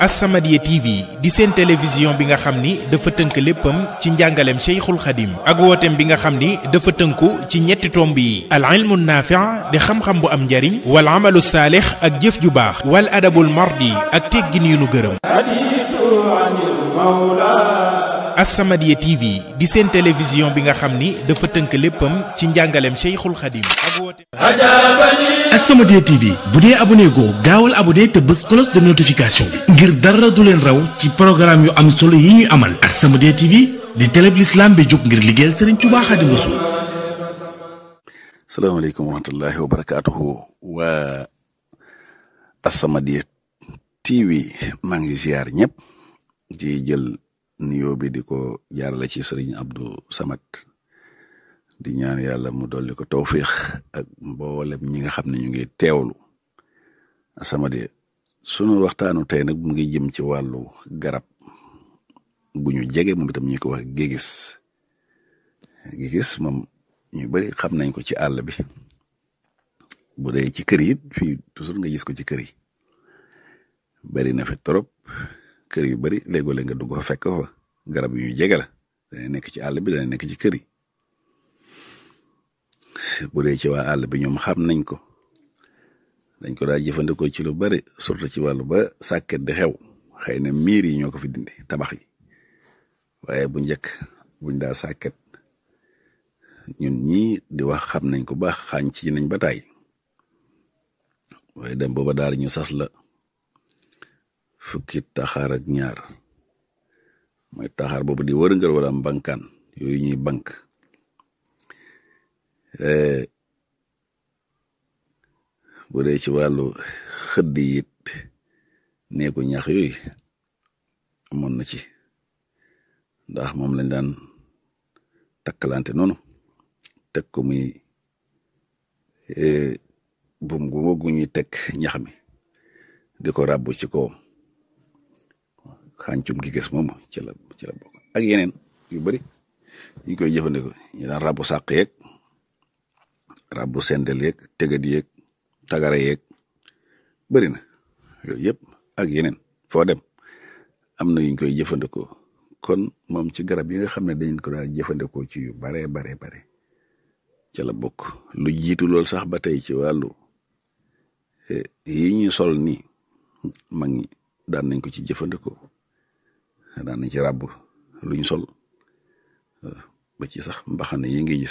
As-Samadiyya TV di seen télévision bi nga xam ni dafa tënk léppam ci njàngaleem Cheikhul Khadim ak wooteem bi nga xam ni dafa tënku ci ñetti tomb yi al ilmu naafi' di xam-xam bu am njariñ wal amalu saalix ak jëf ju baax wal adabul mardi ak teggin yu nu gërëm As-Samadiyya TV di seen télévision bi nga xam ni dafa tënk léppam ci njàngaleem Cheikhul Khadim ak wooteem As-Samadiyya TV bu dee abonné goo gaawal abonné te bës cloche de notification bi ngir dara du leen raw ci programme yu am solo yi ñuy amal As-Samadiyya TV di télé bi l'islam bi jóg ngir liggéeyal Serigne Touba Khadim Rassoul salaamaaleykum wa rahmatullahi wa barakaatuhu waa As-Samadiyya TV maa ngi ziar ñëpp di jël nuyoo bi di ko jaarale ci Serigne Abdou Samad di ñaan yàlla mu dolli ko tawfiix ak mboolem ñi nga xam ne ñu ngi teewlu As-Samadiyya sunu waxtaanu tey nag mu ngi jëm ci wàllu garab gu ñu jege moom itam ñu ko wax gégis gégis moom ñu bari xam nañ ko ci àll bi bu dee ci kër yi fii toujours nga gis ko ci kër yi bari na fi trop kër yu bari léegoo-léeg nga dugg fa fekk fa garab yu ñu jege la dana nekk ci àll bi dana nekk ci kër yi bu dee ci waa àll bi ñoom xam nañ ko dañ ko daa jëfandikoo ci lu bari surtout ci wàllu ba sàkket di xew xëy na miir yi ñoo ko fi dindi tabax yi waaye bu njëkk buñ daa sàkket ñun ñii di wax xam nañ ko baax xaañ ci nañ ba taay waaye dem booba daal ñu sas la fukki taxaar ak ñaar mooy taxaar boobu di wërngal wala mbankaan yooyu ñuy bank bu dee ci wàllu xëdd it neeku ñax yooyu amoon na ci ndax moom lañ daan takkalante noonu teg ko muy bum gu gu ñuy teg ñax mi di ko ràbbu ci kawam xàncum gi gis moom ci la ci la bokk ak yeneen yu bari ñu koy jëfandikoo ñu daan ràbbu sàq yeeg ràbbu sendel yeeg tegat yeeg tagara yeeg bari na yooyu yëpp ak yeneen foo dem am na yuñ koy jëfandikoo kon moom ci garab yi nga xam ne dañ ko daal jëfandikoo ci yu baree baree bare ca la bokk lu jiitu lool sax ba tey ci wàllu yi ñu sol nii mag ñi daan nañ ko ci jëfandikoo daan nañ ci ràbb luñ sol ba ci sax mbaxane yi ngi gis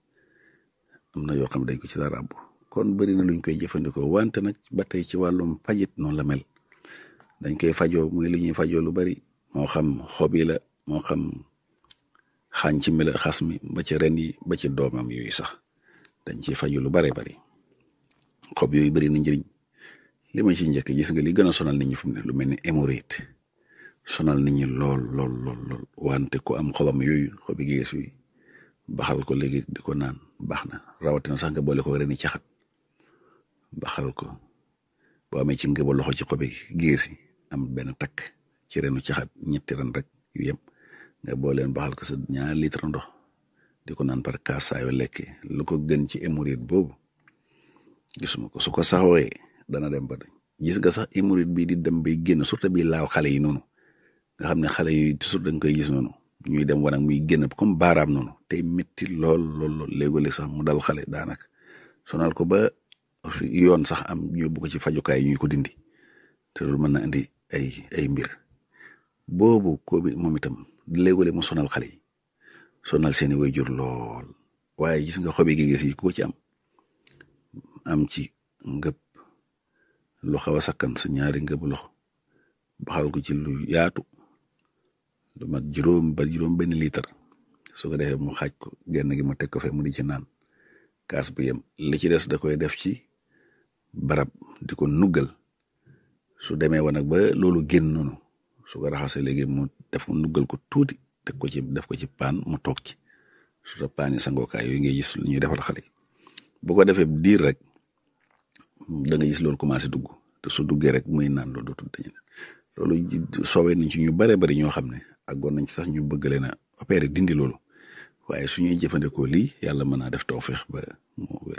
am na yoo xam ne dañ ko ci daa ràbb kon bari na luñ koy jëfandikoo wante nag ba tey ci wàllum fajit noonu la mel dañ koy fajoo muy lu ñuy fajoo lu bari moo xam xob yi la moo xam xànc mi la xas mi ba ci ren yi ba ci doomam yooyu sax dañ ciy faju lu bare bari xob yooyu bari na njëriñ li ma ci njëkk gis nga li gën a sonal nit ñi fu mu ne lu mel ni hémorroïde sonal nit ñi lool lool lool lool wante ku am xobam yooyu xobi gees yooyu baxal ko léegi di ko naan baax na rawatina sax nga boole ko reni caxat baxal ko boo amee ci ngëba loxo ci xobi gees yi am benn takk ci renu caxat ñetti ren rek yu yem nga booleen baxal ko sa ñaar litre ndox di ko naan par kaas saa yoo lekkee lu ko gën ci hémorroïde boobu gisuma ko su ko saxooyee dana dem ba gis nga sax hémorroïde bii di dem bay génn surtout bii laaw xale yi noonu nga xam ne xale yi toujours da nga koy gis noonu ñuy dem wanag muy génn comme baaraam noonu tey métti lool lool lool léeg-léeg sax mu dal xale daanaka sonal ko ba yoon sax am yóbbu ko ci fajukaay ñuy ko dindi te loolu mën na indi ay ay mbir boobu ko bi moom itam léeg-léeg mu sonal xale yi sonal seeni waajur lool waaye gis nga xobi gi gis yi ko ci am am ci ngëb lu xaw a sakkan sa ñaari ngëb loxo baxal ko ci lu yaatu lu mat juróom ba juróom benn litre su ko defee mu xaaj ko genn gi mu teg ko fe mu di ci naan kaas bu yem li ci des da koy def ci barab di ko nuggal su demee wa nag ba loolu génn noonu su ko raxasee léegi mu def mu nuggal ko tuuti teg ko ci def ko ci paan mu toog ci su ta paan yi sangookaay yooyu ngay gis lu ñuy defal xale yi bu ko defee diir rek da nga gis loolu commencé dugg te su duggee rek muy naan loolu dootul dañu loolu soowee nañ ci ñu bare bari ñoo xam ne àggoon nañ ci sax ñu bëgg leen a opérer dindi loolu waaye su ñuy jëfandikoo lii yàlla mën naa def tawfeex ba moo wér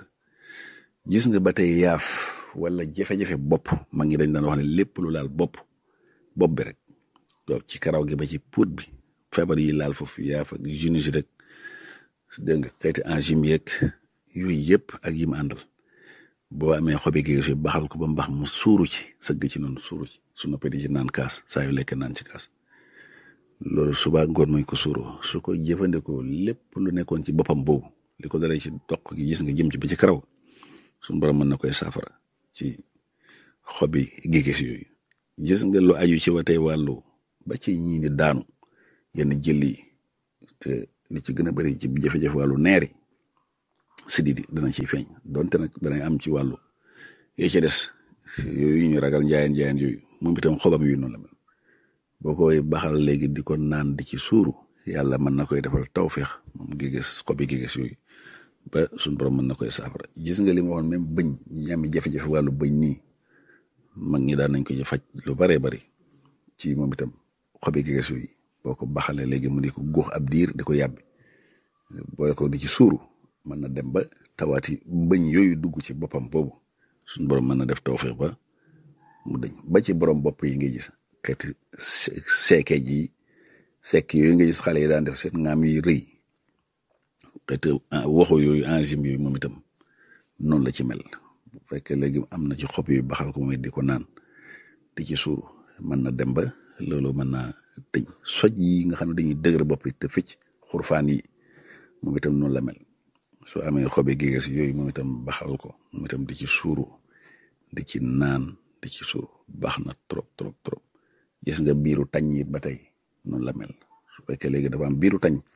gis nga ba tey yaaf wala jafe-jafe bopp mag ñi dañ daan wax ne lépp lu laal bopp bopp bi rek donc ci karaw gi ba ci puut bi feebar yi laal foofu yaa fa junisi rek dégg nga xeeti angime yeeg yooyu yëpp ak yi mu àndal boo amee xobi géej yi baxal ko ba mbax mu suuru ci sëgg ci noonu suuru ci su noppee di ci naan kaas saa yu lekk naan ci kaas loolu suba ngoon mooy ko suuroo su ko jëfandikoo lépp lu nekkoon ci boppam boobu li ko dalee ci toq gi gis nga jëm ci ba ci karaw suñu borom mën na koy saafara ci xobi géej yooyu gis nga lu aju ci watee wàllu ba ci ñii di daanu yenn jëli te li ci gën a bëri ci jafe-jafe wàllu neeri sididi dana ciy feeñ donte nag danay am ci wàllu yee ca des yooyu ñu ragal njaayeen njaayeen yooyu moom itam xobam yu noonu la mel boo koy baxal léegi di ko naan di ci suuru yàlla mën na koy defal tawféex moom géges xobi géges yooyu ba suñu borom mën na koy saafara gis nga li ma waxoon même bëñ ñi am jafe-jafe wàllu bëñ nii mag ñi daan nañ ko ci faj lu baree bari ci moom itam xobi géges yooyu boo ko baxalee léegi mu di ko góox ab diir di ko yàbbi boole ko di ci suuru mën na dem ba tawaati bëñ yooyu dugg ci boppam boobu suñu borom mën na def tawféex ba mu dëñ ba ci borom bopp yi nga gis xeeti seeke ji sekk yooyu nga gis xale yi daan def seen ngaam yi rëy xeeti waxu yooyu angime yooyu moom itam noonu la ci mel bu fekkee léegi am na ci xob yu baxal ko mooy di ko naan di ci suuru mën na dem ba loolu mën naa tëñ soj yi nga xam ne dañuy dëgër bopp yi te fëcc xurfaan yi moom itam noonu la mel soo amee xobi géges yooyu moom itam baxal ko moom itam di ci suuru di ci naan di ci suuru baax na trop trop trop gis nga biiru tañ yi ba tey noonu la mel su fekkee léegi dafa am biiru tañ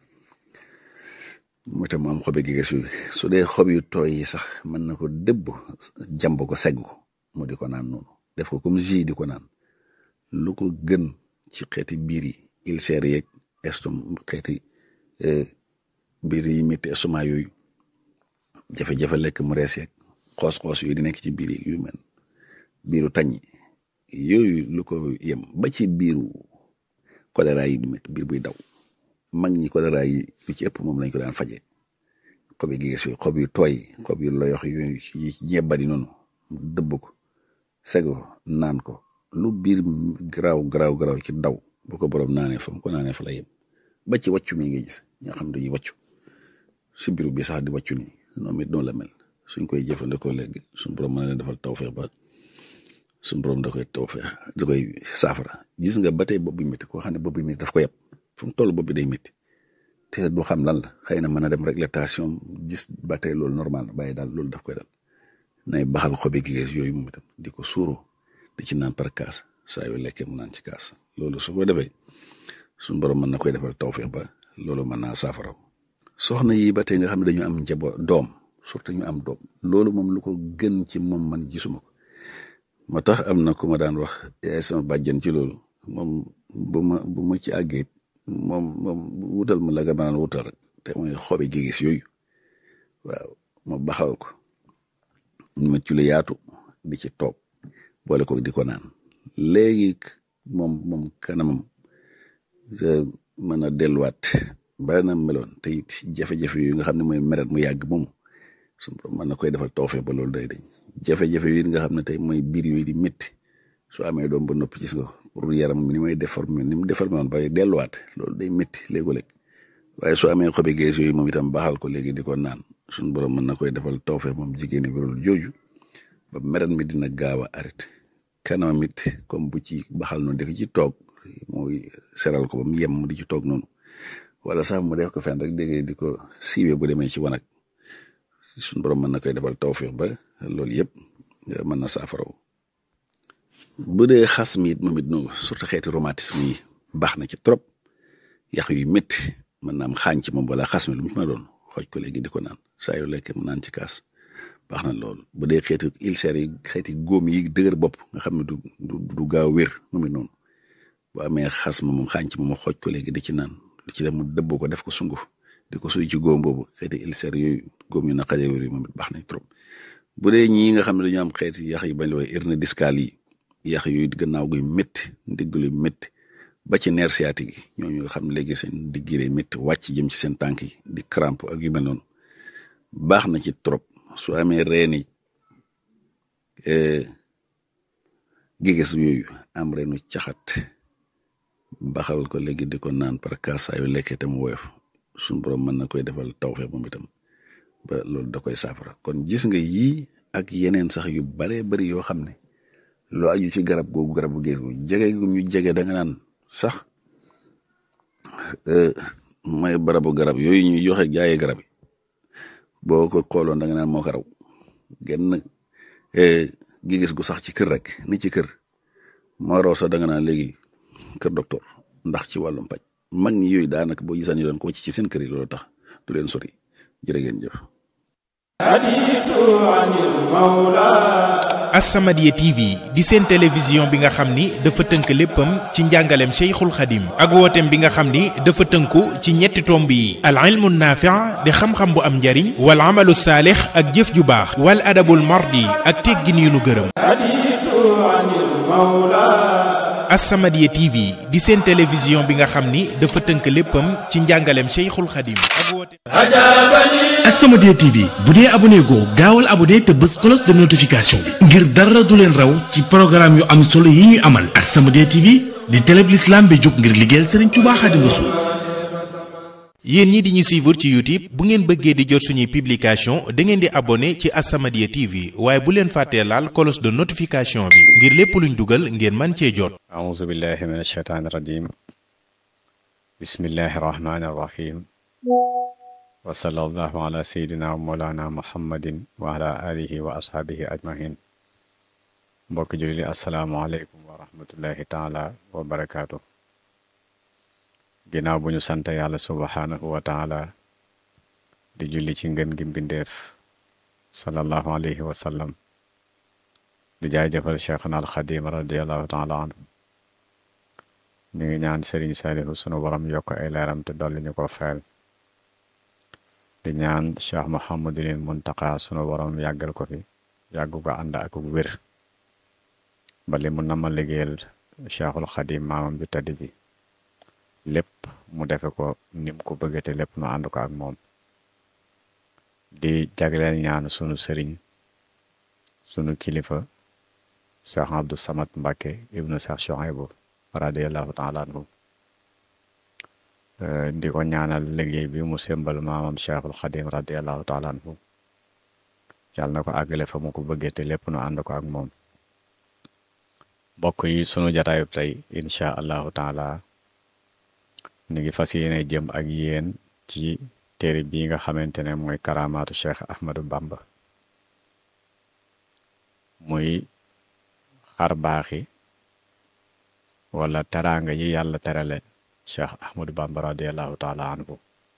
moom itam mu am xobi géges yooyu su dee xob yu tooy yi sax mën na ko dëbb jàmb ko segg ko mu di ko naan noonu def ko comme jus di ko naan lu ko gën ci xeeti biir yi ulcère yeeg estom xeeti biir yi métti estomac yooyu jafe-jafe lekk mu rees yeeg xoos-xoos yooyu di nekk ci biir yu mel biiru tañ yooyu lu ko yem ba ci biiru choléra yi di métti biir buy daw mag ñi choléra yi lu ci ëpp moom lañ ko daan faje xob yi gis yooyu xob yu tooy xob yu loyox yooyu yi ñebbadi noonu dëbb ko seg ko naan ko lu biir garaaw garaaw garaaw ci daw bu ko borom naanee fa mu ko naanee fa la yem ba ci wàccu mi nga gis ñoo xam ne dañuy wàccu si biiru bi sax di wàccu nii noonu it noonu la mel suñ koy jëfandikoo léegi suñ borom mën na leen defal tawfeex ba suñ borom da koy tawfeex da koy saafara gis nga ba tey bopp bi métti koo xam ne bopp bi métti daf ko yeb fu mu toll bopp bi day métti te du xam lan la xëy na mën a dem réglementation gis ba tey loolu normal na bàyyi daal loolu daf koy dal nay baxal xobi géges yooyu moom itam di ko suuru di ci naan par kaas saa yu lekkee mu naan ci kaas loolu su ko defee suñ borom mën na koy defal tawfeex ba loolu mën naa saafara soxna yi ba tey nga xam ne dañu am njabo doom surtout ñu am doom loolu moom lu ko gën ci moom man gisuma ko moo tax am na ku ma daan wax yaay sama bàjjen ci loolu moom bu ma bu ma ci àggee moom moom wutal ma la nga mën wutal rek te mooy xobi gigis yooyu waaw ma baxal ko ma ci lu yaatu di ci toog boole ko di ko naan léegi moom moom kanamam mën a delluwaat bari na meloon te it jafe-jafe yu nga xam ne mooy meret mu yàgg moom su mën na koy defal tawfeex ba loolu day dañ jafe-jafe yi nga xam ne tey mooy biir yooyu di métti soo amee doom ba noppi gis nga pour yaram ni may déformé ni mu déformé woon ba delluwaat loolu day métti léego-léeg waaye soo amee xobi gees yooyu moom itam baaxal ko léegi di ko naan suñu borom mën na koy defal tawfeex moom jigéen ñi wérul jooju ba meret mi dina gaaw a arrêté kanamam it comme bu ci baxal noonu def ci toog mooy seral ko ba mu yem mu di ci toog noonu wala sax mu def ko fenn rek dégg di ko siiwee bu demee ci wanag suñu borom mën na koy defal tawfeex ba loolu yëpp mën na saafaraw bu dee xas mi it moom it noonu surtout xeeti rhumatisme yi baax na ci trop yax yu métti mën na am xaañ ci moom wala xas mi lu mu ma doon xooj ko léegi di ko naan saa yu lekkee mu naan ci kaas baax na loolu bu dee xeeti ulcère yi xeeti góom yi dëgër bopp nga xam ne du du du gaaw wér moom it noonu bu amee xas ma moom xaañ ci moom xooj ko léegi di ci naan lu ci dem mu dëbb ko def ko sunguf di ko suy ci góom boobu xeeti ulcère yooyu góom yu naqaree wér yi moom it baax nañ trop bu dee ñii nga xam ne dañoo am xeeti yax yi bañ la wax hernie discale yi yax yooyu gannaaw guy métti ndigg luy métti ba ci nerf sciatique yi ñooñu nga xam ne léegi seen digg yi day métti wàcc jëm ci seen tànk yi di crampe ak yu mel noonu baax na ci trop su amee reeni giges yooyu am reenu caxat baxal ko léegi di ko naan par kaas saa yu lekkee te mu woyof suñu borom mën na koy defal tawfeex moom itam ba loolu da koy saafara kon gis nga yii ak yeneen sax yu baree bari yoo xam ne lu aju ci garab googu garabu géej gu jege gu ñu jege da nga naan sax may barabu garab yooyu ñuy joxe jaayee garab yi boo ko xooloon da nga naan moo ko raw genn gi gis gu sax ci kër rek ni ci kër moo raw sax da nga naan léegi kër docteur ndax ci wàllum paj mag ñi yooyu daanaka boo gisaan ñu doon ko ci ci seen kër yi loolu tax du leen sori jërë ngeen jëf As-Samadiyya TV di seen télévision bi nga xam ni dafa tënk léppam ci njàngaleem Cheikhul Khadim ak wooteem bi nga xam ni dafa tënku ci ñetti tomb yi al ilmu naafi' di xam-xam bu am njariñ wal amalu saalix ak jëf ju baax wal adabul mardi ak teggin yu nu gërëm As-Samadiyya TV di seen télévision bi nga xam ni dafa tënk léppam ci njàngaleem Cheikhul Khadim ak wooteem As-Samadiyya TV bu dee abonné goo gaawal abonné te bës cloche de notification bi ngir dara du leen raw ci programme yu am solo yi ñuy amal As-Samadiyya TV di télé bi l'islam bi jóg ngir liggéeyal Serigne Touba Khadim Rassoul yéen ñi di ñu suivre ci YouTube bu ngeen bëggee di jot suñuy publication da ngeen di abonné ci As-Samadiyya TV waaye bu leen fàttee laal cloche de notification bi ngir lépp luñ dugal ngeen man cee jot أعوذ بالله من الشيطان الرجيم بسم الله الرحمن الرحيم وصلى الله على سيدنا ومولانا محمد وعلى آله وأصحابه أجمعين mbokk julli asalaamualeykum wa rahmatullahi taala wa barakaatu ginnaaw bu ñu sant yàlla subhaanahu wa taala di julli ci ngën gi mbindeef sallallahu alayhi wa sallam di jaajëfal cheikhna al xadim radiallahu taala anhu ñu ngi ñaan sëriñ saalihu sunu borom yokk ay leeram te dolli ñu ko feel di ñaan cheikh mohamadulil muntaqa sunu borom yàggal ko fi yàggu ko ànd ak wér ba li mu nama liggéeyal cheikhul xadim maamam bi tëdd ji lépp mu defe ko nim ko bëgge te lépp nu ànd ko ak moom di jagleel ñaan sunu sëriñ sunu kilifa cheikh abdou samad mbàkke ibnu cheikh Chouaïbou radiallahu taala anhu di ko ñaanal liggéey bi mu sembal maamam cheikhul xadim radiallahu taala anhu yàlla na ko àggale fa mu ko bëggee te lépp nu ànd ko ak moom mbokk yi sunu jataayu tey incha allahu taala ñu ngi fas yéene jëm ak yéen ci téere bii nga xamante ne mooy karamaatu cheikh ahmadou bamba muy xar baaxi wala teraanga yi yàlla terale cheikh ahmadou bamba radiallahu taala anhu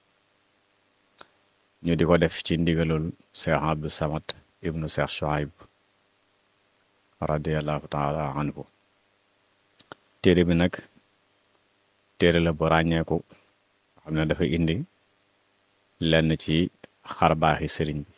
ñu di ko def ci ndigalul cheikh abdou samad ibnu cheikh Chouaïb radiallahu taala anhu téere bi nag téere la bu ràññeeku xam ne dafa indi lenn ci xarbaaxi sëriñ bi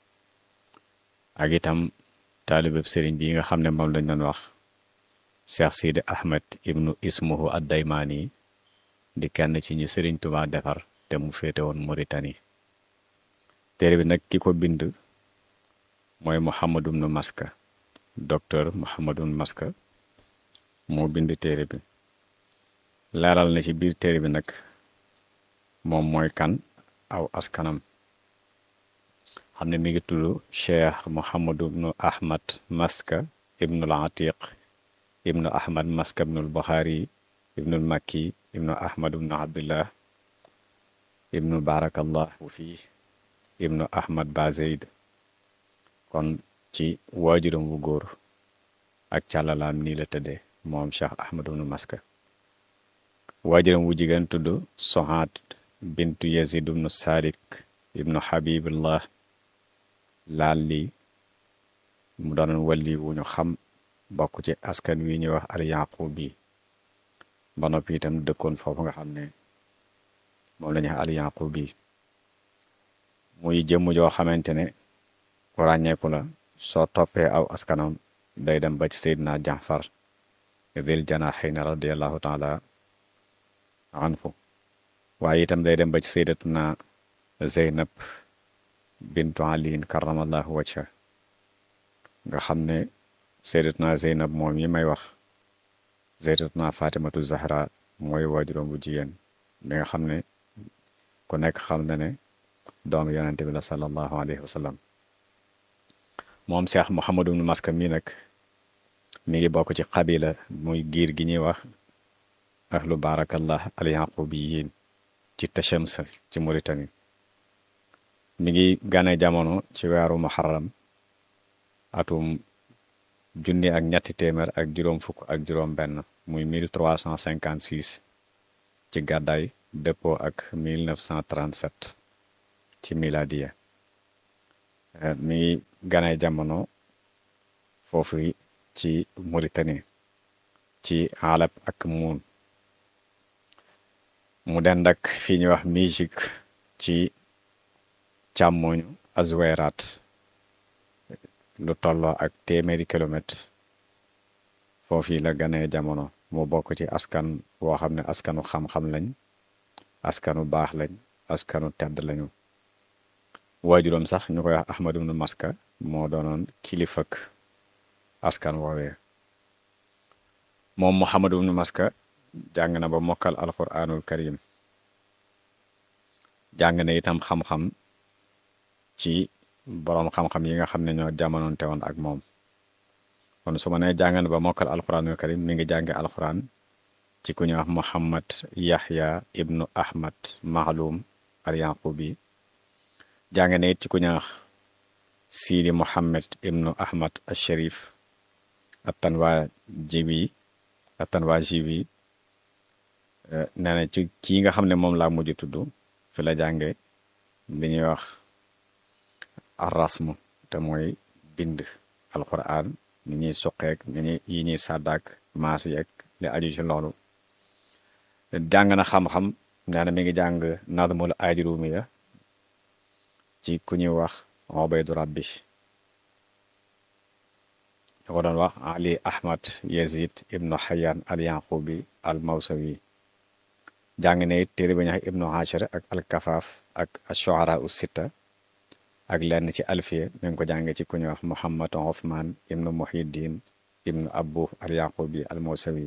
ak itam taalibeb sëriñ bi nga xam ne moom lañ doon wax cheikh sidi ahmed ibnu ismuhu addaymaani di kenn ci ñi sëriñ Tuubaa defar te mu féete woon Mauritanie téere bi nag ki ko bind mooy Mouhamadou ibnu Maska docteur Mouhamadou ibnu Maska moo bind téere bi leeral na ci biir téere bi nag moom mooy kan aw askanam xam ne mi ngi tudd cheikh Mouhamadou ibnu Ahmad Maska ibnul Atiq ibnu Ahmad Maska ibnul Buxaari ibnul Makki ibnu Ahmad ibnu Abdullah ibnu Barakallahu fii ibnu Ahmad Bazeyd kon ci waajuram wu góor ak càllalaam nii la tëddee moom cheikh Ahmad ibnu Maska waajuram wu jigéen tudd Sohaat bintu Yazid ibnu Sadik ibnu Habibullah laal lii mu doon walli wu ñu xam bokk ci askan wi ñuy wax al yaqub bi ba noppi itam dëkkoon foofu nga xam ne moom la ñuy wax al yaqub bi muy jëmm joo xamante ne ku ràññeeku la soo toppee aw askanam day dem ba ci Seydina Jaafar dil janaxayna radiallahu taala anhu waaye itam day dem ba ci sayyidatuna Zeynab bintu aliin karamallahu wajha nga xam ne sayyidatuna Zeynab moom yi may wax sayyidatuna Fatimatu Zahra mooy waajuram bu jigéen bi nga xam ne ku nekk xam na ne doomu yonente bi la sallallahu alayhi wa sallam moom Cheikh Mouhamadou ibnu Maska mii nag mi ngi bokk ci xabila muy giir gi ñuy wax ahlu barakallah al yaqubiyin ci Tachams ci Mauritanie mi ngi gane jamono ci weeru muharram atum junni ak ñetti téeméer ak juróom fukk ak juróom benn muy 1356 ci gàddaay dëppoo ak 1937 ci miladiya mi ngi gane jamono foofu ci Mauritanie ci Alep ak Muun mu dend ak fii ñuy wax Mijik ci càmmoñu Azweraat lu tolloo ak téeméeri kilomètre foofu la ganee jamono mu bokk ci askan woo xam ne askanu xam-xam lañ askanu baax lañ askanu tedd lañu waajuram sax ñu koy wax Ahmad ibnu Maska moo doonoon kilifak askan woowee moom Muhammad ibnu Maska jàng na ba mokkal alquranul karim jàng na itam xam-xam ci boroom xam-xam yi nga xam ne ñoo jamonoonte woon ak moom kon su ma nee jàng na ba mokkal alquranul karim mi ngi jànge alquran ci ku ñuy wax Muhammad Yahya ibnu Ahmad Mahlum al Yaqubi jàng na it ci ku ñuy wax Sidi Muhammad ibnu Ahmad al Sharif attanwaa jibi attanwaa jibi nee na ci kii nga xam ne moom laa mujj tudd fi la jànge li ñuy wax arrasmu te mooy bind alquran ni ñuy suqeek ni ñuy yi ñuy sàddaak maas yeeg li aju ci loolu jàng na xam-xam nee na mi ngi jàng nadmul ajrumiya ci ku ñuy wax Ubaydu Rabbi ñu ko doon wax Ali Ahmad Yazid ibnu Hayyan al Yaqubi al Mawsawi jàng na it téere ba ñax ibnu Hachir ak al Kafaaf ak ashuara u sitta ak lenn ci alfiya mi ngi ko jànge ci ku ñuy wax Muhammad Othman ibnu Muhyiddin ibnu Abu al Yaqubi al Mawsawi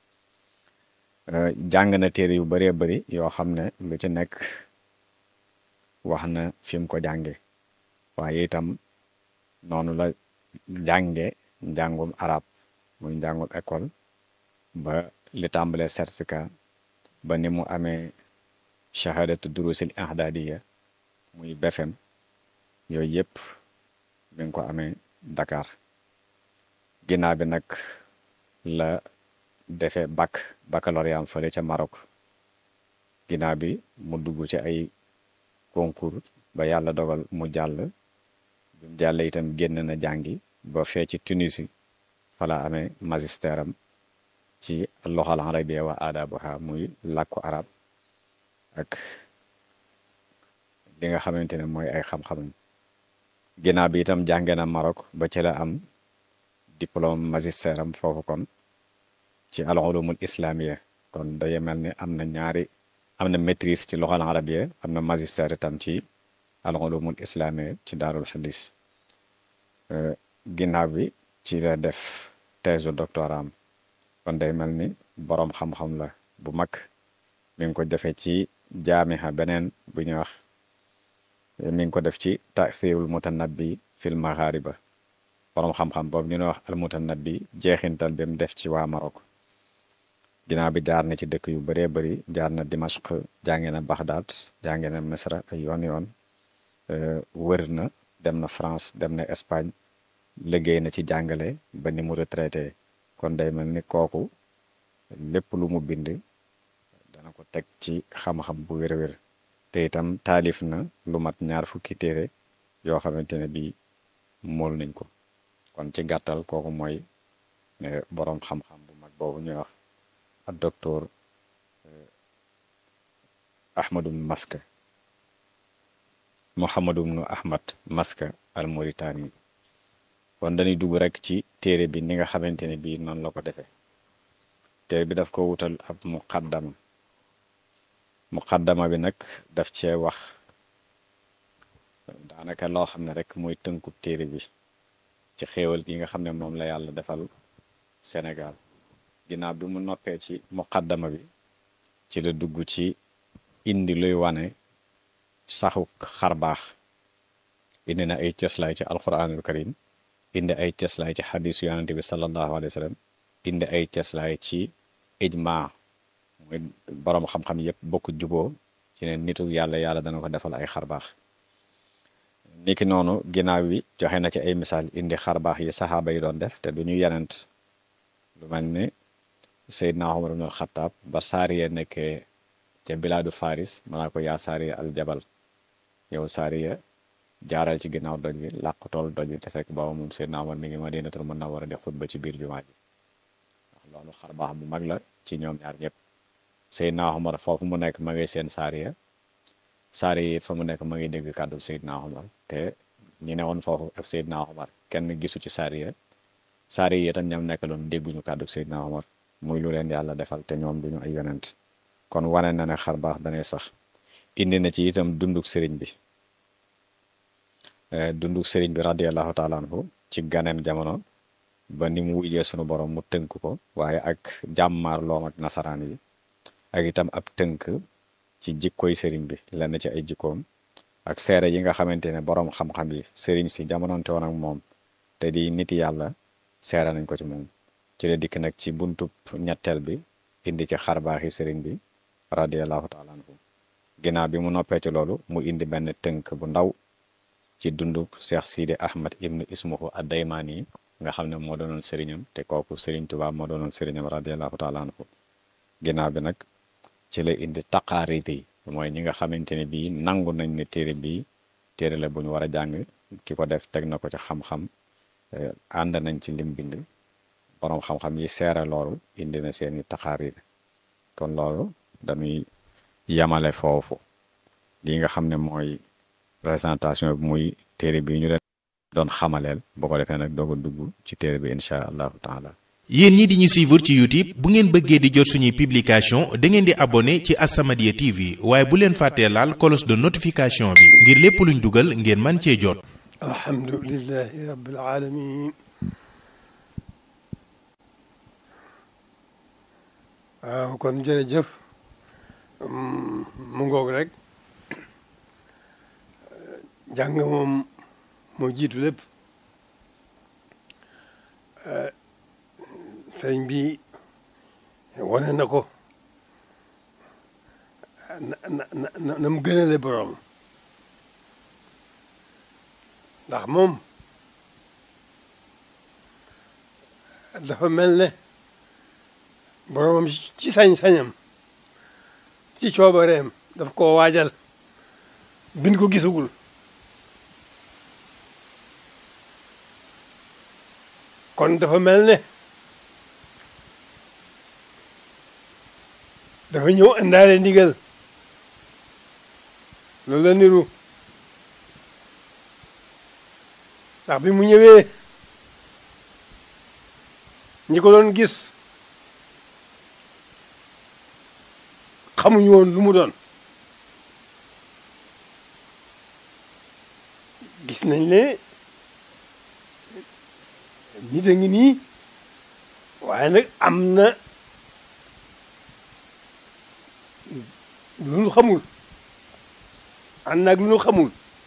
jàng na téere yu bëree bëri yoo xam ne lu ci nekk wax na fi mu ko jànge waaye itam noonu la jànge njàngum arab muy njàngum école ba li tàmbalee certificat ba ni mu amee shahadatu durusil ihdadiya muy BFEM yooyu yëpp mi ngi ko amee Dakar ginnaaw bi nag la defee bac baccalauréat fële ca Maroc ginnaaw bi mu dugg ci ay concours ba yàlla dogal mu jàll bi mu jàll itam génn na jàngi ba fee ci Tunisie fa la amee magistère am ci loxal arabiya wa aadabuha muy làkku arab ak li nga xamante ne mooy ay xam-xamam ginnaaw bi itam jànge na Maroc ba ci la am diplôme magistère am foofu kon ci al ulumul islamiya kon day mel ni am na ñaari am na maîtrise ci loxal arabiya am na magistère itam ci al ulumul islamiya ci daarul xadis ginnaaw bi ci la def thèse doctorat am kon day mel ni boroom xam-xam la bu mag mi ngi ko defee ci jaamiha beneen bu ñuy wax mi ngi ko def ci tathirul mutanabbi fil maghariba boroom xam-xam boobu ñu ne wax al mutanabbi jeexintal bi mu def ci waa Maroc ginnaaw bi jaar na ci dëkk yu bëree bëri jaar na Dimashq jànge na Baghdad jànge na Misra ay yoon yoon wër na dem na France dem na Espagne liggéey na ci jàngale ba ni mu retraité kon day mel ni kooku lépp lu mu bind dana ko teg ci xam-xam bu wér-wér te itam taalif na lu mat ñaar fukki téere yoo xamante ne bii mool nañ ko kon ci gàttal kooku mooy boroom xam-xam bu mag boobu ñuy wax ak docteur Ahmadu Maska Mouhamadou bnu Ahmad Maska al Mauritani kon dañuy dugg rek ci téere bi ni nga xamante ne bii noonu la ko defee téere bi daf ko wutal ab muqaddama muqaddama bi nag daf cee wax daanaka loo xam ne rek mooy tënkub téere bi ci xéewal yi nga xam ne moom la yàlla defal Sénégal ginnaaw bi mu noppee ci muqaddama bi ci la dugg ci indi luy wane saxu xar baax indi na ay cëslaay ci alquranul karim indi ay cëslaay ci xadisu yonente bi sallallahu alayhi wa sallam indi ay cëslaay ci ijma mooy boroom xam-xam yépp bokk juboo ci ne nitu yàlla yàlla dana ko defal ay xar baax niki noonu ginnaaw bi joxe na ci ay misaal indi xar baax yi saxaaba yi doon def te du ñu yenent lu mel ni Seydina Umar ibn Xattaab ba saariya nekkee ca bilaadu Faris manaa ko yaa saariya al jabal yow saariya jaaral ci ginnaaw doj bi làq tool doj bi te fekk booba moom Seydina Umar mi ngi Madinatul Munawwara di xutba ci biir jumaa ji wax loolu xar baax bu mag la ci ñoom ñaar ñëpp Seydina Umar foofu mu nekk ma ngi seen saariya saari yi fa mu nekk ma ngi dégg kàddu Seydina Umar te ñi ne woon foofu ak Seydina Umar kenn gisu ci saari ya saari yi itam ñoom nekk loon dégguñu kàddu Seydina Umar muy lu leen yàlla defal te ñoom duñu ay yonent kon wane na ne xar baax danay sax indi na ci itam dunduk sëriñ bi dunduk sëriñ bi radiallahu taala anhu ci ganeem jamono ba ni mu wujjee sunu borom mu tënk ko waaye ak jàmmaar loom ak nasaraan yi ak itam ab tënk ci jikkoy sëriñ bi lenn ci ay jikkoom ak seere yi nga xamante ne boroom xam-xam yi sëriñ si jamononte woon ak moom te di nit yàlla seere nañ ko ci moom ci la dikk nag ci buntub ñetteel bi indi ci xarbaaxi sëriñ bi radiallahu taala anhu ginnaaw bi mu noppee ci loolu mu indi benn tënk bu ndaw ci dundub Cheikh Sidi Ahmad ibnu ismuhu ad-Daymaani nga xam ne moo doonoon sëriñam te kooku sëriñ Tuubaa moo doonoon sëriñam radiallahu taala anhu ginnaaw bi nag ci la indi taqaarit yi mooy ñi nga xamante ne bii nangu nañ ne téere bii téere la bu ñu war a jàng ki ko def teg na ko ci xam-xam ànd nañ ci lim bind boroom xam-xam yi seere loolu indi na seeni taqaarit kon loolu dañuy yamale foofu li nga xam ne mooy présentation bi muy téere bi ñu leen doon xamaleel boo ko defee nag doog a dugg ci téere bi incha allahu taala yéen ñi di ñu suivre ci YouTube bu ngeen bëggee di jot suñuy publication da ngeen di abonné ci As-Samadiyya TV waaye bu leen fàttee laal cloche de notification bi ngir lépp luñ dugal ngeen man cee jot alhamdulillahi rabbil alamin waaw kon jërëjëf mu ngoog rek jàng moom moo jiitu lépp sëriñ bi wane na ko na na na na mu gënale borom ndax moom dafa mel ne boromam ci sañ-sañam ci coobareem daf koo waajal bin ko gisagul kon dafa mel ne dafa ñëw indaale ndigal loolu la niru ndax bi mu ñëwee ñi ko doon gis xamuñu woon lu mu doon gis nañ ne nit a ngi nii waaye nag am na lu nu xamul ànd naag lu nu xamul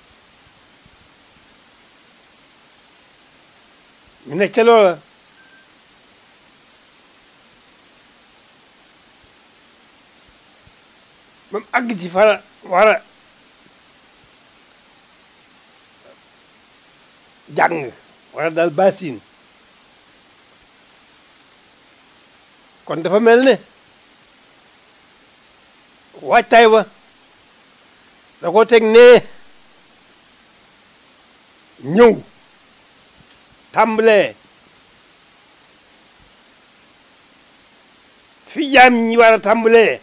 mu nekk ca loola ba mu àgg ci fara war a jàng wala daal basin kon dafa mel ne waajtaay wa da ko teg nee ñëw tàmbalee fi jaam ñi war a tàmbalee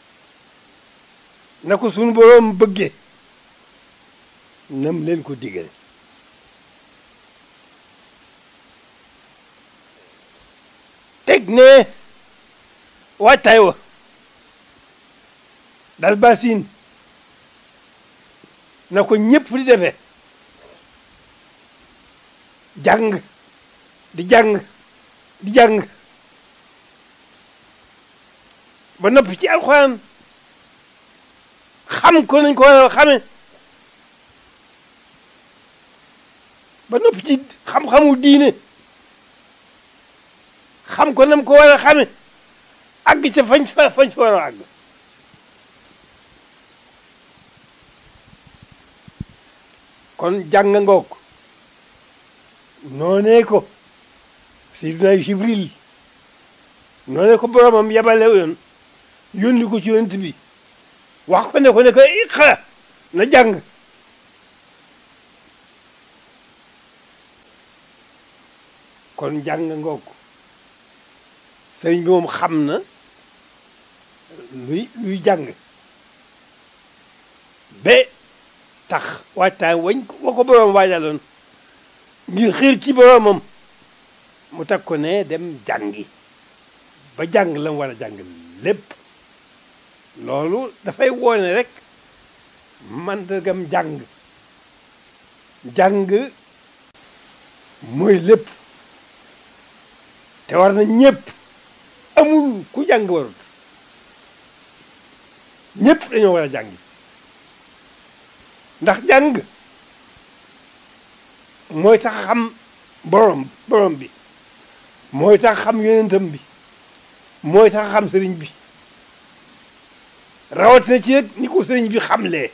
na ko sunu boroom bëgge nam leen ko digal teg ne waajtaay wa dal basin na ko ñëpp di defee jàng di jàng di jàng ba noppi ci alxuraan xam ko nañ ko war a xame ba noppi ci xam-xamu diine xam ko nam ko war a xame àgg ca fañ fa fañ fa war a àgg kon jàng ngoog noonee ko Seydina Jibril noonee ko boromam yabale yoon yónni ko ci yonent bi wax ko ne ko ne ko iqra na jàng kon jàng ngoog sëriñ bi moom xam na luy luy jàng ba tax waajtaay wañ wa ko boroom waajaloon ngir xiir ci boroomam mu teg ko ne dem jàngi ba jàng la mu war a jàng lépp loolu dafay woone rek mandargam jàng jàng mooy lépp te war na ñëpp amul ku jàng warut ñëpp dañoo war a jàngi ndax jàng mooy tax xam borom borom bi mooy tax xam yonentam bi mooy tax xam sëriñ bi rawatina ci nag ni ko sëriñ bi xamlee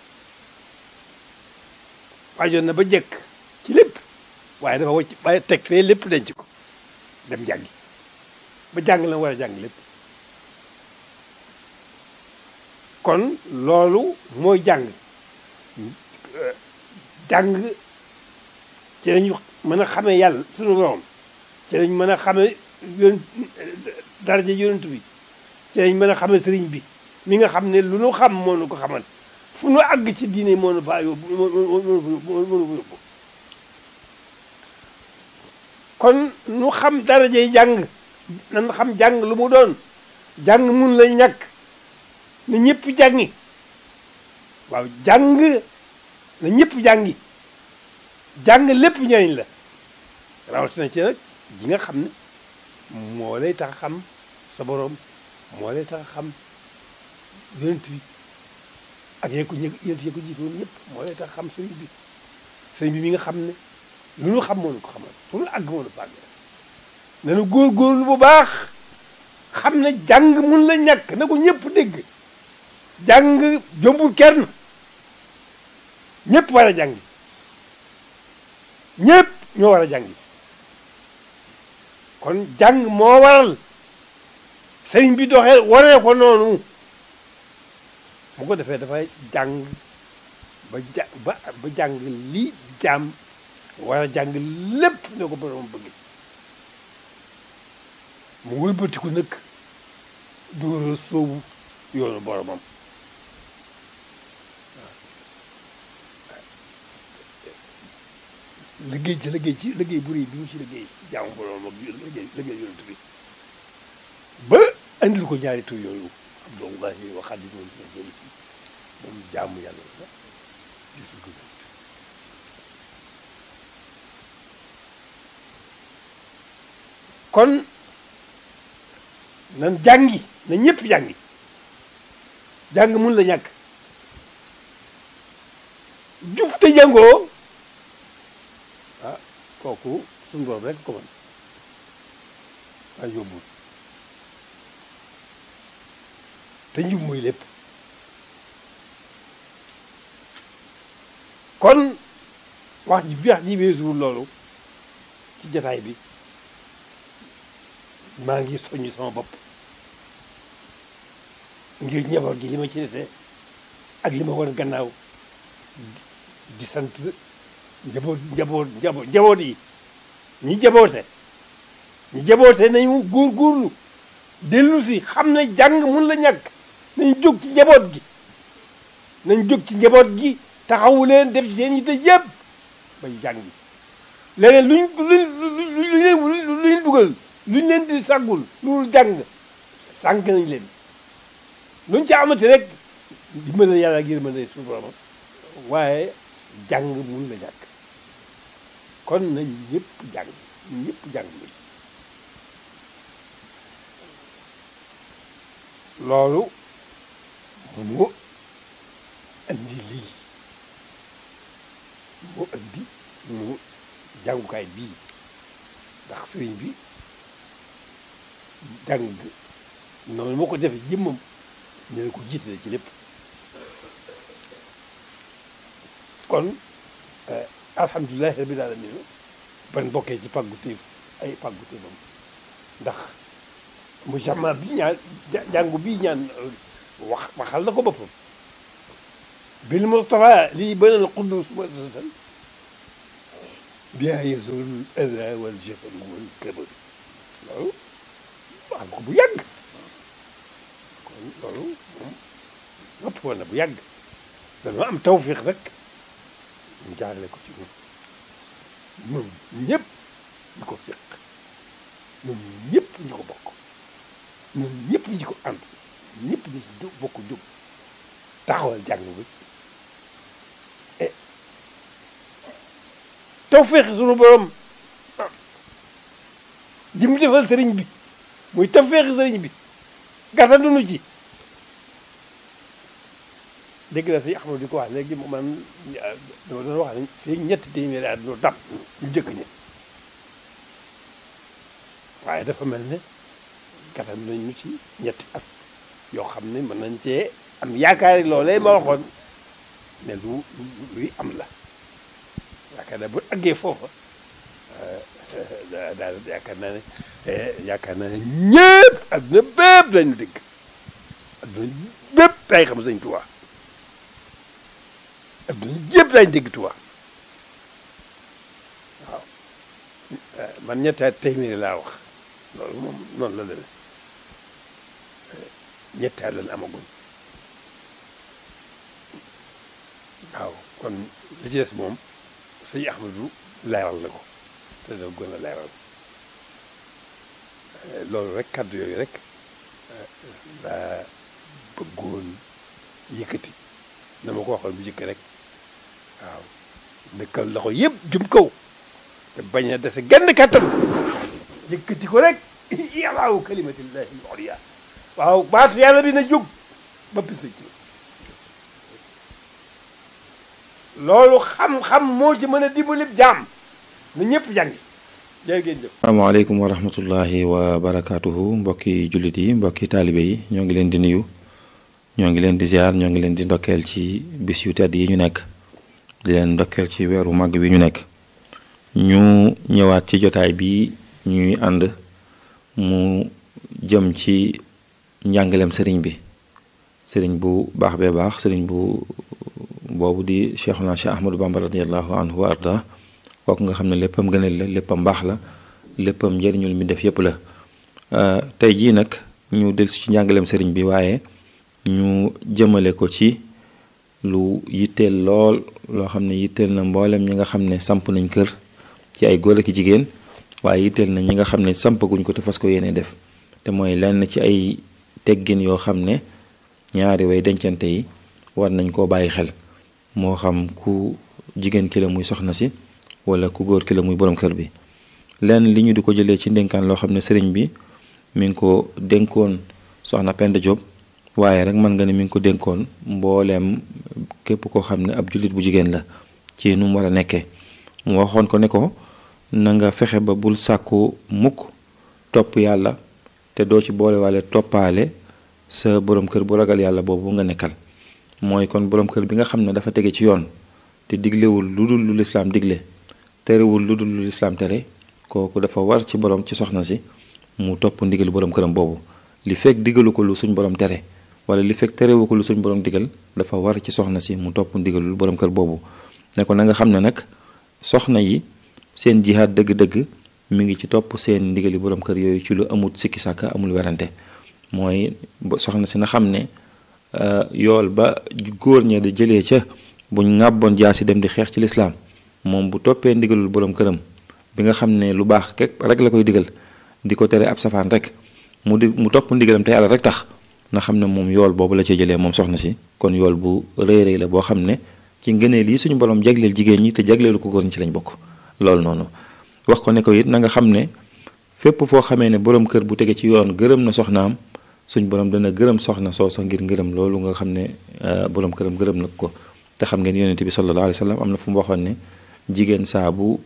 waajoon na ba jekk ci lépp waaye dafa wacc waaye teg fee lépp denc ko dem jàngi ba jàng la war a jàng lépp kon loolu mooy jàng jàng ci lañu mën a xamee yàlla sunu borom ci lañ mën a xamee yoon daraja yonent bi ci lañ mën a xamee sëriñ bi mi nga xam ne lu nu xam moo nu ko xamal fu nu àgg ci diine moo nu faa yóbbu moo nu yóbbu kon nu xam darajay jàng nan xam jàng lu mu doon jàng mun la ñàkk na ñëpp jàngi waaw jàng na ñëpp jàngi jàng lépp njëriñ la rawatina ci nag ji nga xam ne moo lay tax xam sa borom moo lay tax xam yonent bi ak yéen ko yonent yee ko jiitoon ñëpp moo lay tax xam sëriñ bi sëriñ bi mi nga xam ne lu nu xam moo nu ko xamal fu nu àgg moo nu fàgg nanu góorgóorlu bu baax xam ne jàng mun la ñàkk na ko ñëpp dégg jàng jombul kenn ñëpp war a jàngi ñëpp ñoo war a jàngi kon jàng moo waral sëriñ bi doxee waree ko noonu bu ko defee dafay jàng ba ja ba ba jàng lii jaam war a jàng lépp ne ko borom bëgg mu wëlbatiku nag dóora soobu yoonu boromam liggéey ci liggéey ci liggéey bu rëy bi mu ci liggéey jaamu boromam ak liggéey liggéey yonent bi ba andil ko ñaari tur yooyu Abdullahi wa Xaadimu moom jaamu yàlla la gisul ko kon nan jàngi na ñëpp jàngi jàng mun la ñàkk jub te jàngoo ah kooku suñu borom rek ko mën waaye yóbbul te njub mooy lépp kon wax ji bi wax ji weesuwul loolu ci jataay bi maa ngi soññ sama bopp ngir njaboot gi li ma ci desee ak li ma war gannaaw di sant njaboot njaboot njaboot njaboot yi ñi jaboote ñi jaboote nañu góorgóorlu dellu si xam ne jàng mun la ñàkk nañ jóg ci njaboot gi nañ jóg ci njaboot gi taxawu leen def ci seen yitte yëpp bay jàngi leneen luñ luñ luñ leen lu leen dugal luñ leen di sàggul loolu jàng sànq nañ leen luñ ci amati rek dimbale yàlla ak yërmande suñu borom waaye jàng mun la ñàkk kon nañ ñëpp jàng ñëpp jàng bi loolu mu indi mu jàngukaay bii ndax sëriñ bi jàng noonu moo ko defee jëmmam ñu ne ko jiitale ci lépp kon alhamdulilahi rabbil alamin ban bokkee ci pàggu téef ay pàggu téefam ndax mu jama bi ñaan jàngu bii ñaan wax waxal na ko boppam bil mustafa lii banal quddus muassasan biha yazul ada wal jafal wal kabar loolu wax ko bu yàgg kon loolu moom nopp woon na bu yàgg dañoo am tawfiq rek ñu jaarale ko ci ñun ñun ñëpp ñu ko fiq ñun ñëpp ñu ko bokk ñun ñëpp ñu ko ànd ñëpp ñu ci jóg bokk jóg taxawal jàng bi e tawfiq sunu borom ji mu defal sëriñ bi muy tawfiq sëriñ bi gàttandunu ci dégg na si Ahmadu di ko wax léegi mu man dama doon wax ne fii ñetti téeméeri at ñu dab ñu jëkk ñi waaye dafa mel ne gàttal nañ ñu ci ñetti at yoo xam ne mën nañ cee am yaakaari loolee ma waxoon ne lu luy am la yaakaar naa bu àggee foofa daal yaakaar naa ne yaakaar naa ne ñëpp adduna bépp lañu dégg adduna bépp day xam Sëñ Tuubaa adduna yëpp lañ dégg Tuubaa waaw man ñetti at téeméeri laa wax loolu moom noonu la demee ñetti at lañ amaguñ waaw kon li ci des moom sëñ Ahmadu leeral na ko te da gën a leeral loolu rek kàddu yooyu rek laa bëggoon yëkkati na ma ko waxoon bu jëkk rek waaw dëkkal loxo yëpp jëm kaw te bañ a dese genn kàttan yëkkati ko rek yàllaawu kalimatillahi al-ulya waaw baatu yàlla bi na jóg ba pisa ci loolu xam-xam moo ci mën a dimbali jaam na ñëpp jàngi jërë ngeen jëf asalaamaaleykum wa rahmatullahi wa barakaatuhu mbokki jullit yi mbokki taalibe yi ñoo ngi leen di nuyu ñoo ngi leen di ziar ñoo ngi leen di ndokkeel ci bis yu tedd yi ñu nekk di leen ndokkeel ci weeru màgg wi ñu nekk ñu ñëwaat ci jotaay bi ñuy ànd mu jëm ci njàngaleem sëriñ bi sëriñ bu baax bee baax sëriñ bu boobu di cheikhuna cheikh ahmadou bamba radiallahu anhu wa arda kooku nga xam ne léppam gënal la léppam baax la léppam njëriñul mi def yépp la tey jii nag ñu dellusi ci njàngaleem sëriñ bi waaye ñu jëmale ko ci lu yitteel lool loo xam ne yitteel na mboolem ñi nga xam ne samp nañ kër ci ay góor ak jigéen waaye yitteel na ñi nga xam ne sampaguñ ko te fas ko yéene def te mooy lenn ci ay teggin yoo xam ne ñaari way dencante yi war nañ koo bàyyi xel moo xam ku jigéen ki la muy soxna si wala ku góor ki la muy borom kër bi lenn li ñu di ko jëlee ci ndénkaan loo xam ne sëriñ bi mi ngi ko dénkoon soxna Penda Diop waaye rek mën nga ne mi ngi ko dénkoon mbooleem képp koo xam ne ab jullit bu jigéen la ci nu mu war a nekkee mu waxoon ko ne ko na nga fexe ba bul sàkku mukk topp yàlla te doo ci boole waale toppaale sa borom kër bu ragal yàlla boobu nga nekkal mooy kon borom kër bi nga xam ne dafa tege ci yoon te diglewul lu dul lu lislaam digle terewul lu dul lu lislaam tere kooku dafa war ci borom ci soxna si mu topp ndigal borom këram boobu li fekk digalu ko lu suñ borom tere wala li fekk terewu ko lu suñ borom digal dafa war ci soxna si mu topp ndigalul borom kër boobu ne ko na nga xam ne nag soxna yi seen jihaad dëgg-dëgg mi ngi ci topp seen ndigali borom kër yooyu ci lu amut sikki sàkka amul werante mooy soxna si na xam ne yool ba góor ña di jëlee ca buñ ŋàbboon jaasi dem di xeex ci lislaam moom bu toppee ndigalul borom këram bi nga xam ne lu baax kek rek la koy digal di ko tere ab safaan rek mu di mu topp ndigalam te yàlla rek tax na xam ne moom yool boobu la cee jëlee moom soxna si kon yool bu rëy rëy la boo xam ne ci ngëneel yi suñu borom jagleel jigéen ñi te jagleelu ko góor ñi ci lañ bokk loolu noonu wax ko ne ko it na nga xam ne fépp foo xamee ne borom kër bu tege ci yoon gërëm na soxnaam suñ borom dana gërëm soxna soosa ngir ngërëm loolu nga xam ne borom këram gërëm na ko te xam ngeen yonent bi sallallahu alayhi wa sallam am na fu mu waxoon ne jigéen saa bu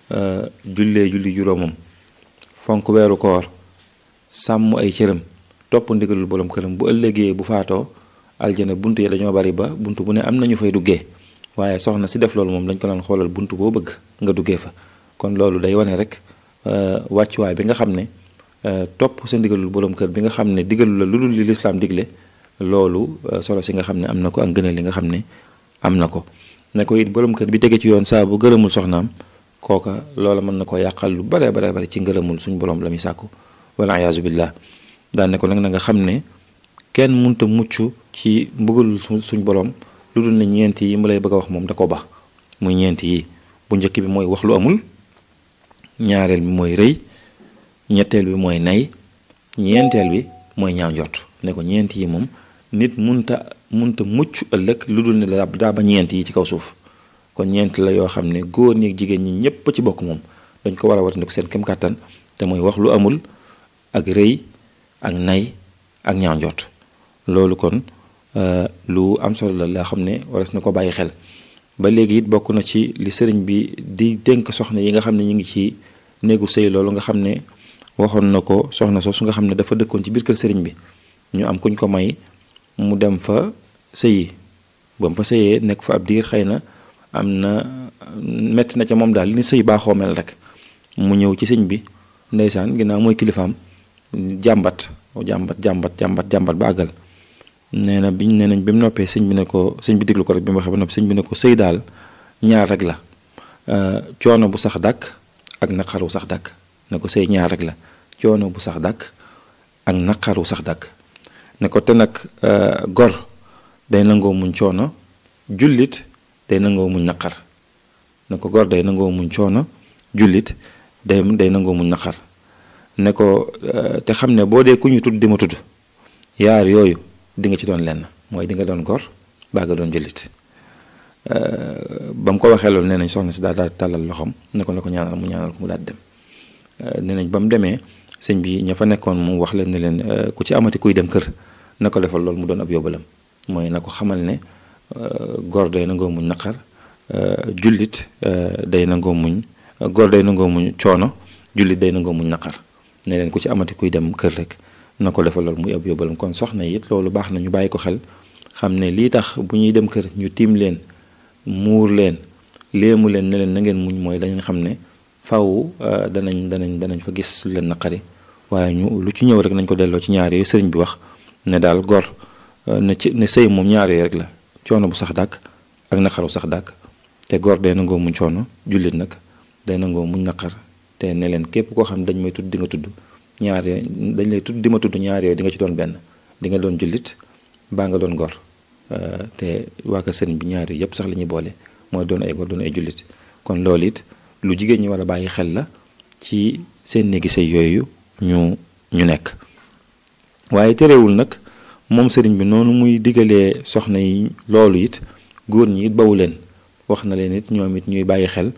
jullee julli juróomam fonk weeru koor sàmm ay cëram topp ndigalul borom këram bu ëllëgee bu faatoo aljana bunt yi dañoo bari ba bunt bu ne am nañu fay duggee waaye soxna si def loolu moom dañ ko daan xoolal bunt boo bëgg nga duggee fa kon loolu day wane rek wàccuwaay bi nga xam ne topp sa ndigalul borom kër bi nga xam ne digalu la lu dul li lislaam digle loolu solo si nga xam ne am na ko ak gënal li nga xam ne am na ko ne ko it borom kër bi tege ci yoon saa bu gërëmul soxnaam kooka loola mën na ko yàqal lu bare bare bare ci ngërëmul suñ borom la muy sàkku wala ayaasu billah daan ne ko nag na nga xam ne kenn munta mucc ci mbugalul suñ borom lu dul ne ñeent yi mu lay bëgg a wax moom da ko ba muy ñeent yi bu njëkk bi mooy wax lu amul ñaareel bi mooy rëy ñetteel bi mooy nay ñeenteel bi mooy ñaaw njort ne ko ñeent yi moom nit munta munta mucc ëllëg lu dul ne daa ba ñeent yi ci kaw suuf kon ñeent la yoo xam ne góor ñi ak jigéen ñi ñépp ci bokk moom dañ ko war a watandiku seen kem kàttan te mooy wax lu amul ak rëy ak nay ak ñaaw njort loolu kon lu am solo la laa xam ne waras na ko bàyyi xel ba léegi it bokk na ci li sëriñ bi di dénk soxna yi nga xam ne ñu ngi ci néegu sëy loolu nga xam ne waxoon na ko soxna soosu nga xam ne dafa dëkkoon ci biir kër sëriñ bi ñu am kuñ ko may mu dem fa sëyi ba mu fa sëyee nekk fa ab diir xëy na am na metti na ca moom daal li ni sëy baaxoo mel rek mu ñëw ci sëñ bi ndeysaan ginnaaw mooy kilifaam jàmbat jàmbat jàmbat jàmbat jàmbat ba àggal nee na biñ nee nañ bi mu noppee sëñ bi ne ko sëñ bi déglu ko rek bi mu waxee ba noppi sëñ bi ne ko sëy daal ñaar rek la coono bu sax dàkk ak naqaru sax dàkk ne ko sëy ñaar rek la coono bu sax dàkk ak naqaru sax dàkk ne ko te nag gor day nangoo muñ coono jullit day nangoo muñ naqar ne ko gor day nangoo muñ coono jullit day day nangoo muñ naqar ne ko te xam ne boo dee ku ñu tudd di ma tudd yaar yooyu di nga ci doon lenn mooy di nga doon gor baa nga doon jullit ba mu ko waxee loolu nee nañ soxna si daal daal tàllal loxoom ne ko ne ko ñaanal mu ñaanal ko mu daal dem nee nañ ba mu demee sëñ bi ña fa nekkoon mu wax leen ne leen ku ci amati kuy dem kër na ko defal loolu mu doon ab yóbbalam mooy na ko xamal ne gor day nangoo muñ naqar jullit day nangoo muñ gor day nangoo muñ coono jullit day nangoo muñ naqar ne leen ku ci amati kuy dem kër rek na ko defal loolu muy ab yóbbalam kon soxna it loolu baax na ñu bàyyi ko xel xam ne lii tax bu ñuy dem kër ñu tiim leen muur leen léemu leen ne leen na ngeen muñ mooy dañu xam ne faw danañ danañ danañ fa gis lu leen naqari waaye ñu lu ci ñëw rek nañ ko delloo ci ñaar yooyu sëriñ bi wax ne daal gor ne ci ne sëy moom ñaar yooyu rek la coono bu sax dàkk ak naqaru sax dàkk te gor day nangoo muñ coono jullit nag day nangoo muñ naqar te ne leen képp koo xam ne dañ may tudd di nga tudd ñaar yooyu dañ lay tudd di ma tudd ñaar yooyu di nga ci doon benn di nga doon jullit baa nga doon gor te waa ka sëriñ bi ñaar yooyu yëpp sax la ñuy boole mooy doon ay gor doon ay jullit kon loolu it lu jigéen ñi war a bàyyi xel la ci seen néegi sëy yooyu ñu ñu nekk waaye terewul nag moom sëriñ bi noonu muy digalee soxna yi loolu it góor ñi it bawu leen wax na leen it ñoom it ñuy bàyyi xel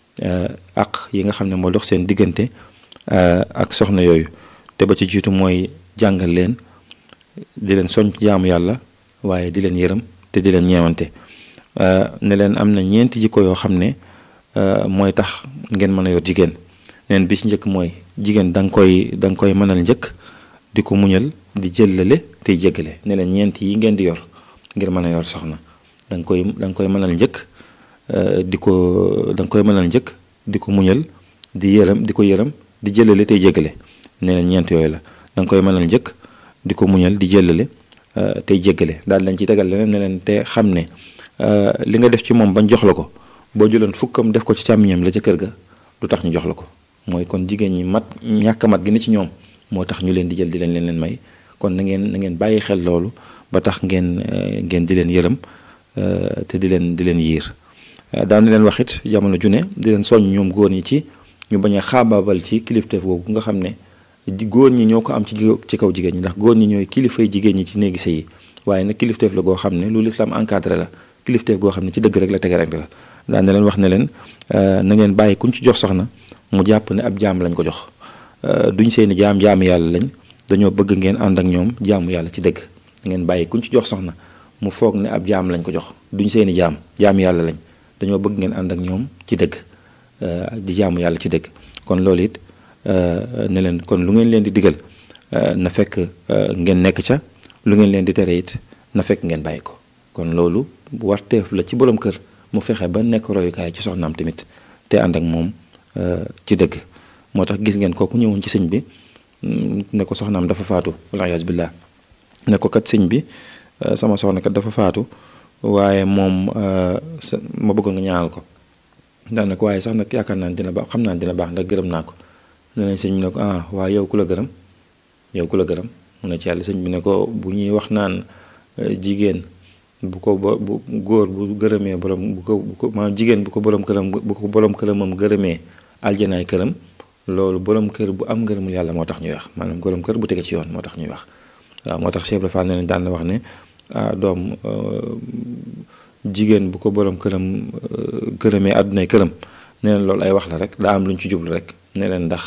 ak yi nga xam ne moo dox seen diggante ak soxna yooyu te ba ci jiitu mooy jàngal leen di leen soñ jaamu yàlla waaye di leen yërëm te di leen ñeewante ne leen am na ñeenti jikko yoo xam ne mooy tax ngeen mën a yor jigéen neen bi ci njëkk mooy jigéen da nga koy da nga koy mënal njëkk di ko muñal di jëllale tey jéggale ne leen ñeent yi ngeen di yor ngir mën a yor soxna da nga koy da nga koy mënal njëkk di ko da nga koy mënal njëkk di ko muñal di yërëm di ko yërëm di jëlale tey jéggale ne leen ñeent yooyu la da nga koy mënal njëkk di ko muñal di jëlale tey jéggale daal lañ ci tegal leneen ne leen te xam ne li nga def ci moom bañ jox la ko boo jëloon fukkam def ko ci càmmiñam la ca kër ga du tax ñu jox la ko mooy kon jigéen ñi mat ñàkk mat gi ne ci ñoom moo tax ñu leen di jël di leen leen leen may kon na ngeen na ngeen bàyyi xel loolu ba tax ngeen ngeen di leen yërëm te di leen di leen yiir daan leen wax it jamono ju ne di leen soññ ñoom góor ñi ci ñu bañ a xaabaabal ci kilifteef googu nga xam ne góor ñi ñoo ko am ci ci kaw jigéen ñi ndax góor ñi ñooy kilifay jigéen ñi ci néegi sëy yi waaye nag kilifteef la goo xam ne lu lislaam encadré la kilifteef goo xam ne ci dëgg rek la tege rek la daan na leen wax ne leen na ngeen bàyyi kuñ ci jox soxna mu jàpp ne ab jaam lañ ko jox duñ seeni jaam jaamu yàlla lañ dañoo bëgg ngeen ànd ak ñoom jaamu yàlla ci dëgg ngeen bàyyi kuñ ci jox soxna mu foog ne ab jaam lañ ko jox duñ seeni jaam jaamu yàlla lañ dañoo bëgg ngeen ànd ak ñoom ci dëgg di jaamu yàlla ci dëgg kon loolu it ne leen kon lu ngeen leen di digal na fekk ngeen nekk ca lu ngeen leen di tere it na fekk ngeen bàyyi ko kon loolu warteef la ci borom kër mu fexe ba nekk royukaay ci soxnaam tamit te ànd ak moom ci dëgg moo tax gis ngeen kooku ñëwoon ci sëñ bi ne ko soxnaam dafa faatu waliyaas billah ne ko kat sëñ bi sama soxna kat dafa faatu waaye moom sa ma bëggoon nga ñaanal ko daan na ko waaye sax nag yaakaar naa dina baax xam naa dina baax ndax gërëm naa ko ne nañ sëñ bi ne ko ah waaye yow ku la gërëm yow ku la gërëm mu ne ci yàlla sëñ bi ne ko bu ñuy wax naan jigéen bu ko ba bu góor bu gërëmee borom bu ko bu ko maanaam jigéen bu ko borom këram bu ko borom këramam gërëmee aljanaay këram loolu borom kër bu am ngërëmul yàlla moo tax ñuy wax maanaam borom kër bu tege ci yoon moo tax ñuy wax waaw moo tax Cheikh Ibra Fall ne daan na wax ne ah doom jigéen bu ko borom këram gërëmee àddunay këram ne leen loolu ay wax la rek daa am lu ñu ci jublu rek ne leen ndax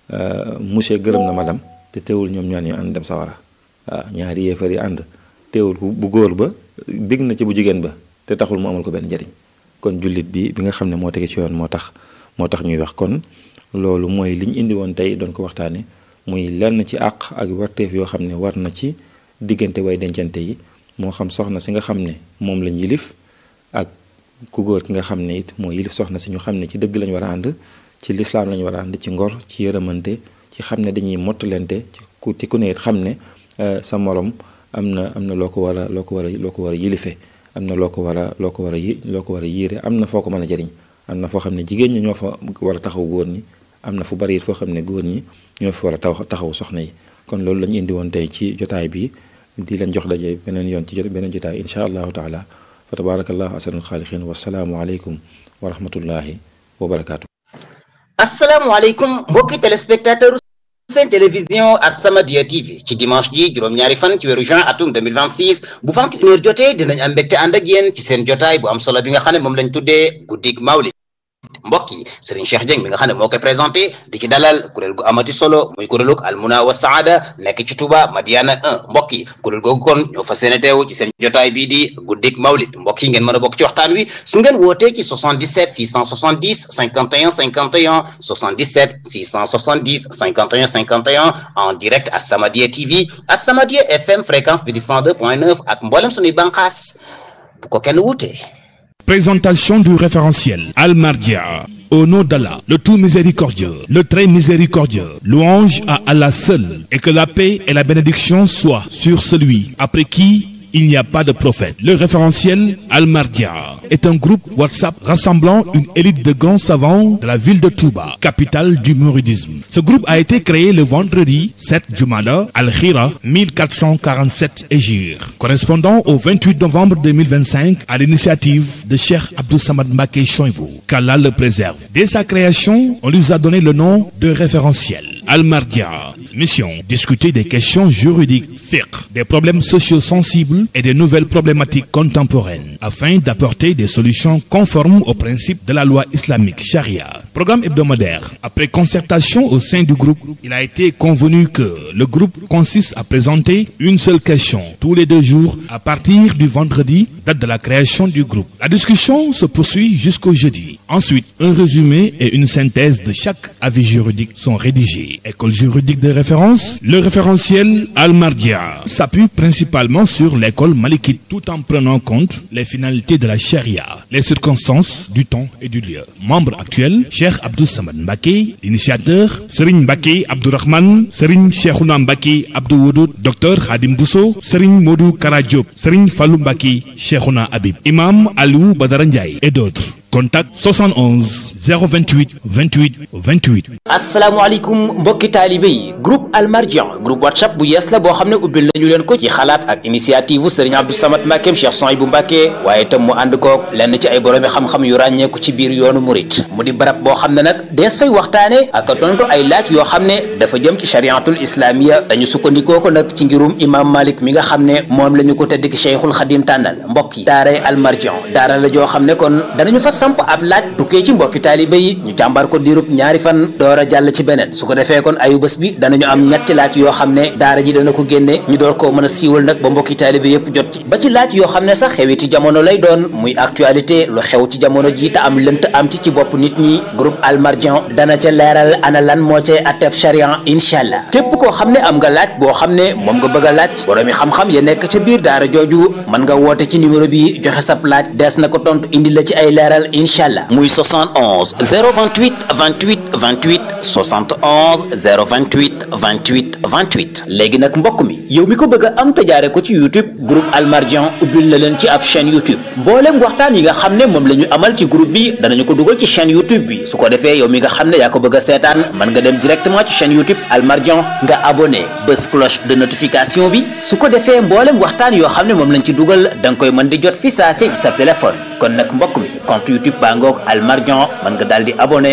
monsieur gërëm na madame te teewul ñoom ñaan ñu ànd dem sawara waaw ñaari yéefar yi ànd teewul bu góor ba bég na ci bu jigéen ba te taxul mu amal ko benn njëriñ kon jullit bi bi nga xam ne moo tege ci yoon moo tax moo tax ñuy wax kon loolu mooy li ñu indi woon tey doon ko waxtaane muy lenn ci àq ak warteef yoo xam ne war na ci diggante way dencante yi moo xam soxna si nga xam ne moom lañ yilif ak ku góor ki nga xam ne it moo yilif soxna si ñu xam ne ci dëgg lañ war a ànd ci lislaam lañ war a ànd ci ngor ci yërëmante ci xam ne dañuy mottalente ci ku ci ku ne it xam ne sa morom am na am na loo ko war a loo ko war a loo ko war a yilife am na loo ko war a loo ko war a yi loo ko war a yiire am na foo ko mën a jëriñ am na foo xam ne jigéen ñi ñoo fa war a taxaw góor ñi am na fu bari it foo xam ne góor ñi ñoo fi war a taw taxaw soxna yi kon loolu la ñu indi woon tey ci jotaay bi di leen jox daje beneen yoon ci jot beneen jotaay incha allahu taala fa tabarakallahu asanul xaaliqin wasalaamu aleykum wa rahmatullahi wa barakaatu. asalaamaaleykum mbokki téléspectateur seen télévision As-Samadiyya TV ci dimanche ji juróom-ñaari fan ci weeru juin atum 2026 bu vingt et une heures jotee dinañ am mbégte ànd ak yéen ci seen jotaay bu am solo bi nga xam ne moom lañ tuddee guddig mawlid mbokk yi Serigne Cheikh Dieng mi nga xam ne moo koy présenté di ci dalal kuréel gu amati solo muy kuréelug almuna wa saada nekk ci Touba Madiana 1 mbokk yi kuréel googu kon ñoo fas yéene teew ci seen jotaay bii di guddik mawlid mbokk yi ngeen mën a bokk ci waxtaan wi su ngeen wootee ci 77 670 51 51 77 670 51 51 en direct As-Samadiyya TV As-Samadiyya FM fréquence bi di 102.9 ak mboolem suñuy bànqaas bu ko kenn wuutee Présentation du référentiel Al-Mardia. Au nom d'Allah, le tout miséricordieux, le très miséricordieux, louange à Allah seul, et que la paix et la bénédiction soient sur celui après qui il n'y a pas de prophète. Le référentiel Al-Mardia est un groupe WhatsApp rassemblant une élite de grands savants de la ville de Touba, capitale du mouridisme. Ce groupe a été créé le vendredi 7 Jumada Al-Khira 1447 Égir, correspondant au 28 novembre 2025 à l'initiative de Cheikh Abdou Samad Mbaké Choibou, qu'Allah le préserve. Dès sa création, on lui a donné le nom de référentiel. Al-Mardia. Mission, discuter des questions juridiques, fiqh, des problèmes sociaux sensibles et des nouvelles problématiques contemporaines, afin d'apporter des solutions conformes aux principes de la loi islamique charia. Programme hebdomadaire. Après concertation au sein du groupe, il a été convenu que le groupe consiste à présenter une seule question tous les deux jours à partir du vendredi, date de la création du groupe. La discussion se poursuit jusqu'au jeudi. Ensuite, un résumé et une synthèse de chaque avis juridique sont rédigés. École juridique de référence, le référentiel Al-Mardia s'appuie principalement sur l'école malikite tout en prenant compte les finalités de la charia, les circonstances du temps et du lieu. Membre actuel, Cheikh Abdou Samad Mbake, initiateur, Serigne Mbake Abdourahman, Serigne Cheikhouna Mbake Abdou Woudoud, Dr Khadim Bousso, Serigne Modou Karadjop, Serigne Fallou Mbake, Cheikhouna Habib, Imam Aliou Badara Ndiaye et d'autres. Contact 71 028 28 28. asalaamaaleykum mbokki taalibe yi groupe almardian groupe whatsapp bu yees la boo xam ne ubbil nañu leen ko ci xalaat ak initiative u sëriñ Abdou Samad Mbàkkeem Cheikh Souhaïbou Mbàkke waaye itam mu ànd koog lenn ci ay boroomi xam-xam yu ràññeeku ci biir yoonu murit mu di barab boo xam ne nag dees fay waxtaane ak tontu ay laaj yoo xam ne dafa jëm ci chariatul islamiya dañu sukkandikoo ko nag ci ngirum imam malik mi nga xam ne moom la ñu ko tedd ki cheikhul xadim tànnal mbokk yi daaray almardian daara la joo xam ne kon danañu fas samp ab laaj tukkee ci mbokki taalibe yi ñu càmbar ko diirub ñaari fan door a jàll ci beneen su ko defee kon ayu bés bi danañu am ñetti laaj yoo xam ne daara ji dana ko génne ñu door koo mën a siiwal nag ba mbokki taalibe yépp jot ci ba ci laaj yoo xam ne sax xewiti jamono lay doon muy actualité lu xew ci jamono ji te am lënt am ci ci bopp nit ñi groupe almardian dana ca leeral ana lan moo cay atteb charian incha allah képp koo xam ne am nga laaj boo xam ne moom nga bëgg a laaj boroomi xam-xam ya nekk ca biir daara jooju mën nga woote ci numéro bi joxe sab laaj dees na ko tontu indi la ci ay leeral incha allah muy 71 028 28 28 71 028 28 28 léegi nag mbokk mi yow mi ko bëgg a am te jaare ko ci youtube groupe almardian ubbil na leen ci ab chaîne youtube mboolem waxtaan yi nga xam ne moom la ñu amal ci groupe bi danañu ko dugal ci chaîne youtube bi su ko defee yow mi nga xam ne yaa ko bëgg a seetaan mën nga dem directement ci chaîne youtube almardian nga abonné bés cloche de notification bi su ko defee mboolem waxtaan yoo xam ne moom lañ ci dugal da nga koy mën di jot fi saa si ci sa téléphone kon nag mbokk mi compte youtube baa ngoog almardian mën nga daal di abonné